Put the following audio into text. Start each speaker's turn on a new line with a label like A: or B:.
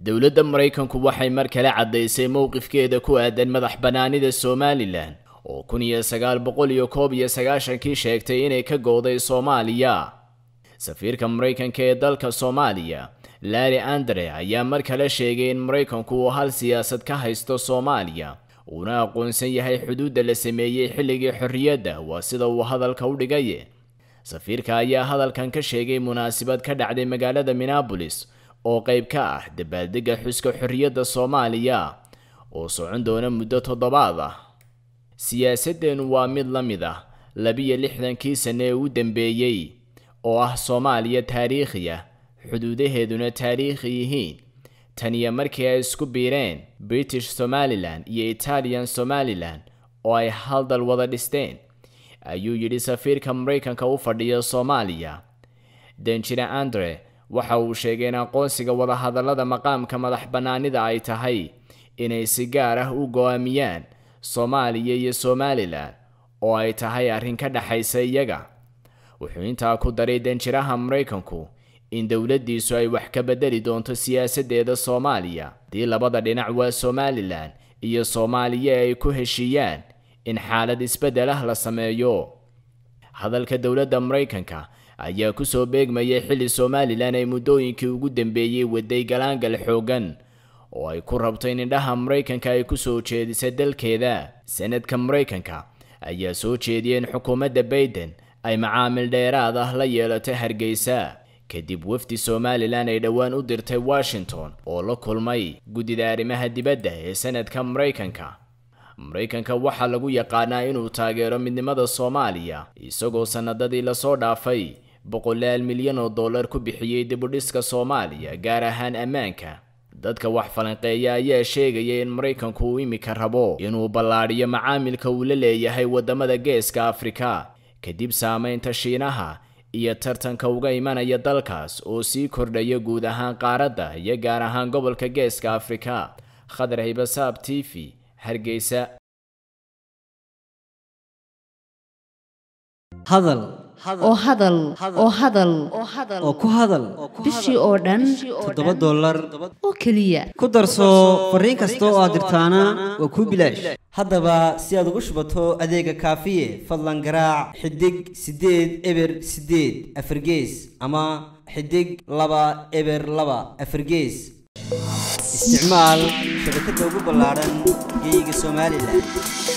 A: dowladda maraykanku waxay mar kale caddaysay mowqifkeeda ku aadan madax bannaanida somalilan oo kun iyo sagaal boqol iyo koob iyo sagaashankii sheegtay inay ka gooday soomaaliya safiirka maraykanka ee dalka soomaaliya larry andre ayaa mar kale sheegay in maraykanku uu hal siyaasad ka haysto soomaaliya uuna aqoonsan yahay xuduudda la sameeyey xilligii xorriyadda waa sida uu hadalka u dhigay safiirka ayaa hadalkan ka sheegay munaasabad ka dhacday magaalada minneabolis oo qayb ka ah dabaaldegga xuska xorriyadda soomaaliya oo socon doona muddo toddobaad ah siyaasadeennu waa mid la mid ah labiyo lixdankii sanne ee u dambeeyey oo ah soomaaliya taariikhi ah xuduudaheeduna taariikhi yihiin tan iyo markii ay isku biireen british somalilan iyo italian somalilan oo ay hal dal wada dhisteen ayuu yidhi safiirka maraykanka u fadhiya soomaaliya danjire andre waxa uu sheegay in aqoonsiga wadahadallada maqaamka madax bannaanida ay tahay inay si gaar ah u go-aamiyaan soomaaliya iyo somalilan oo ay tahay arrin ka dhexaysa iyaga wuxuu intaa ku daray danjiraha maraykanku in dowladdiisu ay wax ka bedeli doonto siyaasaddeeda soomaaliya haddii labada dhinac waa somalilan iyo soomaaliya ay ku heshiiyaan in xaalad isbeddel ah la sameeyo hadalka dowladda maraykanka ayaa kusoo beegmayay xilli somalilan ay muddooyinkii ugu dambeeyey waday galaangal xooggan oo ay ku rabto in indhaha maraykanka ay kusoo jeedisa dalkeeda sanadka maraykanka ayaa soo jeediyay in xukuumadda bayden ay macaamil dheeraad ah la yeelato hargeysa kadib wafdi somalilan ay dhowaan u dirtay washington oo la kulmay guddida arrimaha dibadda ee sanadka maraykanka maraykanka waxaa lagu yaqaanaa inuu taageero midnimada soomaaliya isagoo sannadadii lasoo dhaafay boqolaal milyan oo dollar ku bixiyey dibudhiska soomaaliya gaar ahaan ammaanka dadka wax falanqeeya ayaa sheegaya in maraykanku uu imika rabo inuu ballaadhiyo macaamilka uu la leeyahay waddamada geeska afrika kadib saamaynta shiinaha iyo tartanka uga imanaya dalkaas oo sii kordhaya guud ahaan qaaradda iyo gaar ahaan gobolka geeska afrika khadar hibasaab t v hargeysa
B: hadal
C: oo hadal oo hadal
B: oo ku hadal
C: bishii oo dhan
B: toddoba dollar
C: oo keliya
B: ku darso fariin kasta oo aad dirtaana waa kuu bilaash haddaba si aad ugu shubato adeega kaafiye fadlan garaac xidig siddeed eber siddeed afargees ama xidig laba eber laba afargees isticmaal shabakadda ugu ballaadhan geyga somalilan